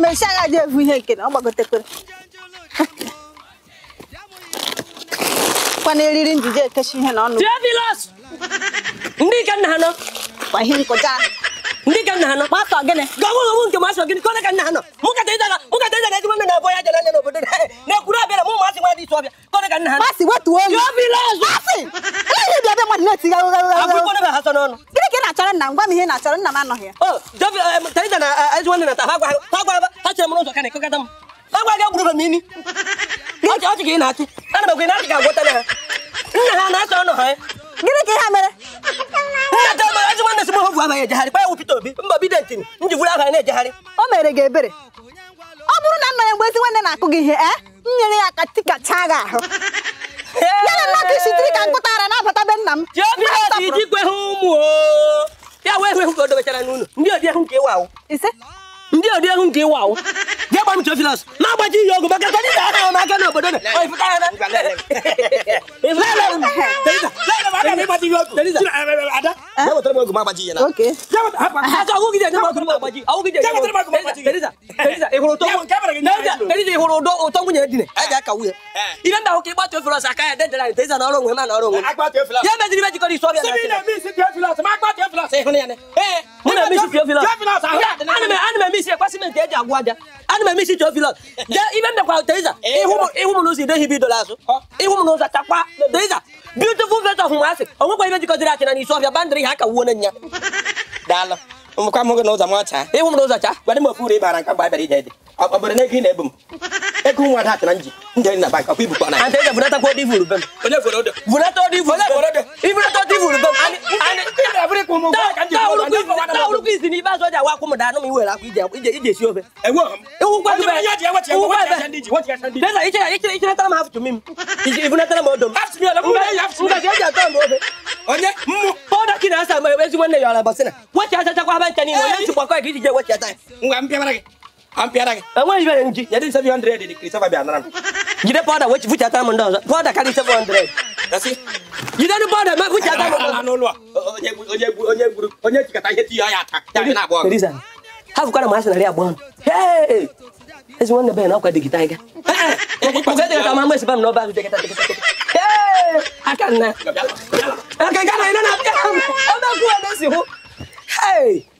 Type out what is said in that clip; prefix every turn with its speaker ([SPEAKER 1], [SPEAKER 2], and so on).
[SPEAKER 1] esi agha dị evu ihe nke na ọ gbagotekwere kwa na eriri njije ekechi ihe na ọnụ
[SPEAKER 2] Theophilus! ndị ka nna ha nọ
[SPEAKER 1] kwa ihe nkụja
[SPEAKER 2] ndị ka nna ha nọ
[SPEAKER 1] gbasọ gịnị
[SPEAKER 2] gọbụ gọbụ nke masị gịnị kọle ka nna ha nọ mụ kata ịdara mụ kata ịdara ezigbo nne na-abụ ya jere anya n'obodo na-ekwuru abịara mụ masị nwa dị isi ọbịa kọle ka nna ha nọ
[SPEAKER 1] masị wetuo olu
[SPEAKER 2] Theophilus!
[SPEAKER 1] masị ihe bịa bịa mmadụ na-etiga
[SPEAKER 2] abụrụkwa na ha sọ n'ọnụ
[SPEAKER 1] gịnị ka ị na-achọrọ nna m gwa m ihe ị na-achọrọ nna m anọghị ya
[SPEAKER 2] o teresa na ezigbo nne na ta ha gwa ha gwa ha chere m n'ụzọ ka na-ekọkọta m ha gwa gị gburu m ini ọchị ọchị ka ị na-achị ana m ekwe na achị ka agwọta na ha nna ha na-achọ ọnụ ha
[SPEAKER 1] gịnị ka ihe a mere
[SPEAKER 2] nne ta ma ezigbo nne si m hofu abaghị ejegharị kwa ya wụ Peter Obi mba bidentịn m ji buru abaghị na-ejegharị
[SPEAKER 1] o mere gị ebere ọ bụrụ na nna ya mgbe ezi nwanne na-akụ gị ihe e m nyere ya aka tikachaa gị ahụ ya na mmadụ isi tiri ka nkụtara na-abata be nna m
[SPEAKER 2] Theophilus iji kwe ha ụmụ o ya wee hụ ka o dobechara n'ụlọ ndị odi ahụ nke ịwa ahụ
[SPEAKER 1] ise
[SPEAKER 2] ndị odi ahụ nke ịwa ahụ jee gba m Theophilus na-agbaji ihe ọgụ maka ka ndị ga-aha m aka n'obodo na ọ ịfụta ya na
[SPEAKER 1] oke
[SPEAKER 2] ịhụrụ ụdọ ụtọ nwunye dine a ga-aka nwunye ihe ndị ahụ ka ịgba Theophilus aka ya dedara anyị teza na ọrụ onwe ma na ọrụ onwe ya meziri ibe jikọrọ isi ọbịa na ee mụ na emisi Theophilus ana m ana m emisi ekwa simenti eji agwụ aja ana m emisi Theophilus je ibe m mekwa Teresa ịhụ m ịhụ m n'ụzọ idehi bidola azụ ịhụ m n'ụzọ chakwa Teresa beautiful face of nwa asị o nwekwa ibe jikọtara achị na n'isi ọbịa bandịrị ha ka wuo na nya
[SPEAKER 3] daalụ ụmụkwa m gị n'ụzọ m ọcha
[SPEAKER 2] ịhụ m n'ụzọ cha
[SPEAKER 3] gwadị m ofu uru ịbara nke mgbe abịara ije dị obodo na ego ị na-ebu m ego nwa da atara nji njeri na bank ọkwa ibukwa na ya
[SPEAKER 2] and Teresa bunatakwa ụdị ivuru be m
[SPEAKER 3] onye fere odo
[SPEAKER 2] bunata ụdị ivuru be m ibunata ụdị ivuru be m tawụrụkwa isi n'ibe azụ ọja awa akwụ m daa nụ m iwere akwa ije ije ije esi ofe ịwụkwa ebe ịwụkwa ebe Teresa ichere ichere ichere m hafụ tumi m ibunatara m odo m ngaji eji atọ m ofe
[SPEAKER 3] onye mmụ
[SPEAKER 2] pọda kị na-asa ma ezigbo nne ya ọla bọsịna wechi achachakwa aba ncha niile onye nchịkwa kọ ka iji je wechi ata ya
[SPEAKER 3] ngwa mpịara gị ampịara gị
[SPEAKER 2] enweghị ibere nji
[SPEAKER 3] nyedị 700 dị Christopher bịa nara m
[SPEAKER 2] jide pọda wechi fuchata m ndị ọzọ pọda karị 700
[SPEAKER 3] gasị
[SPEAKER 2] jide ndị pọda ma fuchata m ndị
[SPEAKER 3] ala
[SPEAKER 2] ọzọ
[SPEAKER 3] n'ụlọ a. onye gbu- onye gbu- onye gburu onye jikọta ihe tiyo ya ata ya gị na-agba ọgụ
[SPEAKER 2] Teresa ha fụkwara m asị narị abụọ ọnụ Hey! ezi nwanne be na ọkwa dịgịta anyị ga dịgịta ma mesi ba m n'ọba azụ dịgịta dịgịta dịgịta Hey! aka nna aka ga na ị na-abịa ọ na-akwụ ebe si hụ Hey!